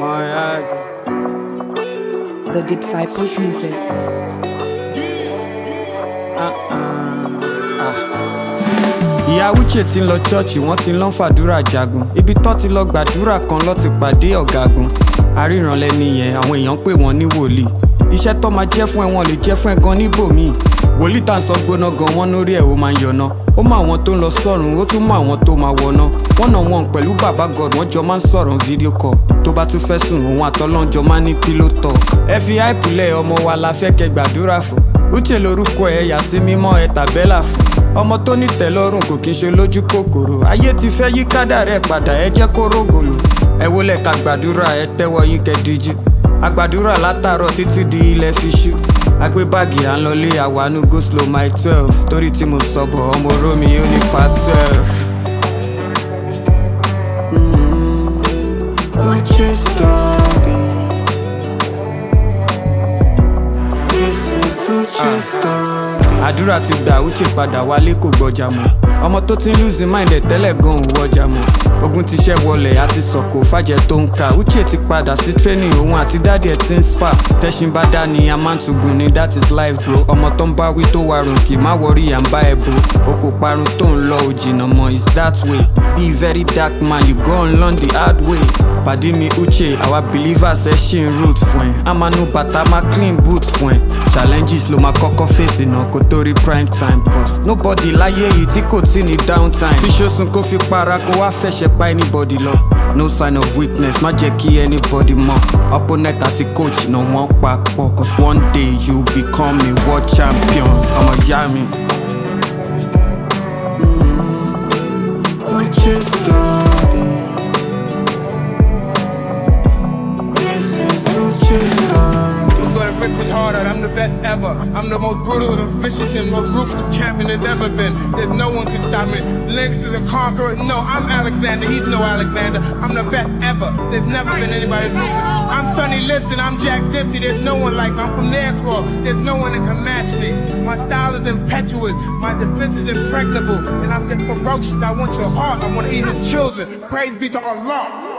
Moyage. The Disciples Music. ìyá uche ti ń lọ ṣọ́ọ̀ṣì wọ́n ti lọ́n fàdúrà jagun ibi tó ti lọ gbàdúrà kan lọ́ ti pàdé ọ̀gágun àríranlẹ́ni yẹn àwọn èèyàn pè wọ́n ní wòlíì iṣẹ́ tó máa jẹ́ fún ẹ wọn lè jẹ́ fún ẹ gan níbòmíì wòlíì tá à ń sọ gbóná gan wọn lórí ẹ̀ ó máa ń yọná ó mọ àwọn tó ń lọ sọ́run ó tún mọ àwọn tó máa wọná wọ́n náà wọn pẹ̀lú bàbá god wọ́n jọ máa ń sọ̀rọ̀ fídíò kọ tó bá tún fẹ́ sùn òun àtọ́lọ́njọ máa ń ní pillow talk ẹ fi àìpìlẹ̀ ọmọ wa la fẹ́ kẹ gbàdúrà fún uche lorúkọ ẹ yà sí mímọ́ ẹ tàbẹ́là fún ọmọ tó ní tẹ́lọ́rùn kò kí n ṣe lójú kòkòrò ayé ti fẹ́ yí kádà rẹ̀ padà ẹ jẹ́ kó rógòlò ẹ wọlé ká gbàdúrà ẹ tẹ́wọ́ yín kẹ́díjú agbàdúrà látàárọ̀ títí di ilẹ̀ fi ṣú agbé báàgì à ń lọlé àwánú go slow my twelve torí tí mo sọ bọ̀ ọmọ romi ó ní pa twelve. Uche story. This is Uche story. àdúrà ti gbà uche padà wálé kò gbọjà mọ́ ọmọ tó ti ń lùzí mind ẹ̀ tẹ́lẹ̀ gan òun wọjà mọ́ ogun ti ṣẹ́ wọlé àti sọ̀kò fàjẹ́ tó ń ka uche ti padà sí training òun àti dáàdì ẹ̀ ti ń spa tẹ́sìn bá dá ni a máa ń tugun ni that is life bro ọmọ tó ń bá wí tó wà ròǹkì má wọrí à ń bá ẹ bro o kò parun tó ń lọ òjìnà mọ́ is that way be very dark man you go and learn the hard way pàdé mi uche àwa believers ẹ ṣì ń root fún ẹ amanu bàtà máa clean boot fún ẹ challenges ló máa kọ́kọ́ fèsì náà kó tó rí prime time pause nobody láyé yìí tí kò tí ní downtime fi ṣoṣun kó fi para kó wá fẹsẹ̀ pa anybody lọ no sign of weakness má jẹ́ kí anybody mọ̀ opponent àti coach náà wọ́n papọ̀ cause one day you become a world champion ọmọ ìyá mi. Uche story. This is Uche story. I'm gonna rip it harder, I'm the best ever. I'm the most brutal and vicious and most ruthless champion there's ever been. There's no one can stop me. Lennox is a conqueror. No, I'm Alexander. He's no Alexander. I'm the best ever. There's never been anybody as ruthless. I'm Sonny Liston. I'm Jack Dempsey. There's no one like me. I'm from Nairclaw. There's no one that can match me. My style is impetuous. My defense is impregnable. And I'm just ferocious. I want your heart. I want to eat your children. Praise be to Allah.